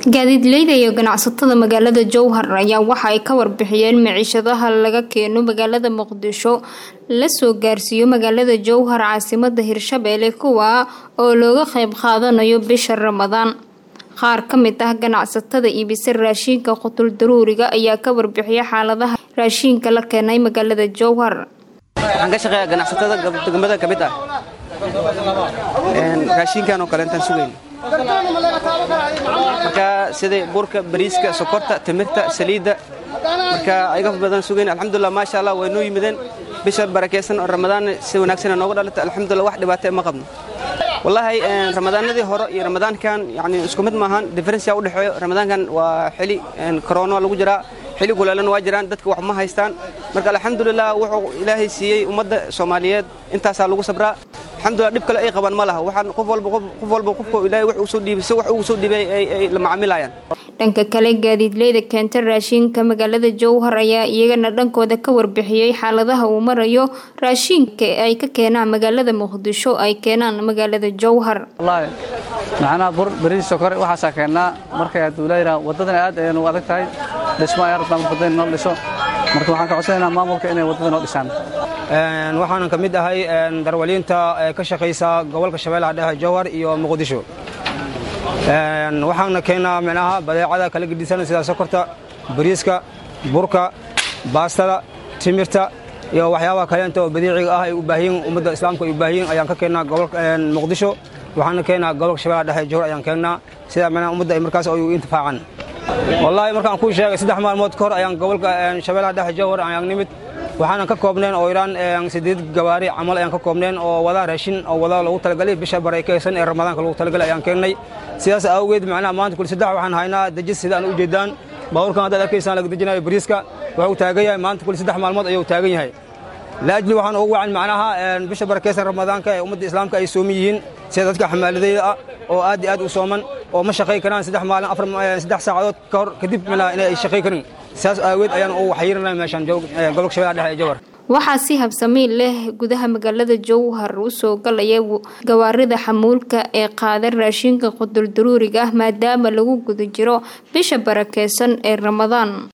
gaadiidleyda iyo ganacsatada magaalada jowhar ayaa waxa ay ka warbixiyeen maciishadaha laga keeno magaalada muqdisho la soo gaarsiiyo magaalada jowhar caasimada hirshabeelle kuwa oo looga qeyb qaadanayo bisha ramadaan qaar ka mid ah ganacsatada iibisa raashiinka qutul daruuriga ayaa ka warbixiya xaaladaha raashiinka la keenay magaalada jowhar waxaan ka shaqeeyaa ganacsatada degmada ka mid ah raashiinkan oo kale intaan sugayn marka sida burka bariiska sokorta timirta saliidda marka ayaga badan sugayn alxamdulilah maasha allah way noo yimideen bisha barakaysan oo ramadaan si wanaagsan nooga dhalata alxamdulilah wax dhibaata ma qabno wallaahi ramadaanadii hore iyo ramadaankan yani isku mid maahan differenceya u dhexeeyo ramadaankan waa xili corona lagu jiraa xili kuleelana waa jiraan dadka wax ma haystaan marka alxamdulilah wuxuu ilaahay siiyey ummadda soomaaliyeed intaasaa lagu sabraa alxamdulilah dhib kale ay qabaan ma laha waxaan qof walba qof walba qofka ilaahay wax uu soo dhiibay si wax uu soo dhiibay ay la macaamilayaan dhanka kale gaadiidleyda keenta raashiinka magaalada jowhar ayaa iyagana dhankooda ka warbixiyey xaaladaha uu marayo raashiinka ay ka keenaan magaalada muqdisho ay keenaan magaalada jowhar wallaahi macnaha bur bariis sokor waxaasaa keennaa markay aduulayna waddadan aad ayaynu u adag tahay dhismo ayaa rabtaa wadada in noo dhiso marka waxaan ka codsanaynaa maamulka inay waddada noo dhisaan waxaanan ka mid ahay darwaliinta ka shaqaysa gobolka shabeellaha dhexe jowhar iyo muqdisho waxaana keennaa micnaha badeecada kala gedisan sida sokorta bariiska burka baastada timirta iyo waxyaabaha kaleenta oo badiiciga ah ay u baahiyin ummadda islaamka ay u baahiyin ayaan ka keennaa gobolka muqdisho waxaana keennaa gobolka shabeellaha dhexe jowhar ayaan keennaa sida micnaha ummadda ay markaas ay u intifaacan wallaahi markaan kuu sheegay saddex maalmood ka hor ayaan gobolka shabeellaha dhexe jowhar ayaan nimid waxaanan ka koobneen oo iraan sideed gawaari camal ayaan ka koobneen oo wadaa raashin oo wadaa lagu talagalay bisha barakaysan ee ramadaanka lagu talagalay ayaan keennay sidaas awgeed macnaha maanta kuli saddex waxaan haynaa dejis sida aan u jeedaan baabuurkan haddaad arkaysaan laga dejinayo bariiska wuxuu taagan yahay maanta kuli saddex maalmood ayuu taagan yahay laajli waxaan ugu wacan macnaha bisha barakaysan ramadaanka ee ummadda islaamka ay sooman yihiin sida dadka xamaaladayda ah oo aad iyo aad u sooman oo ma shaqay karaan saddex maalin afar saddex saacadood ka hor kadib macnaha inay ay shaqay karin sidaas aageed ayaan u waxyirinay meeshaan gobolka shabeellaha dhexe ee jowhar waxaa si habsamiin leh gudaha magaalada jowhar u soo galaya gawaarida xamuulka ee qaada raashinka qudul daruuriga ah maadaama lagu guda jiro bisha barakeysan ee ramadaan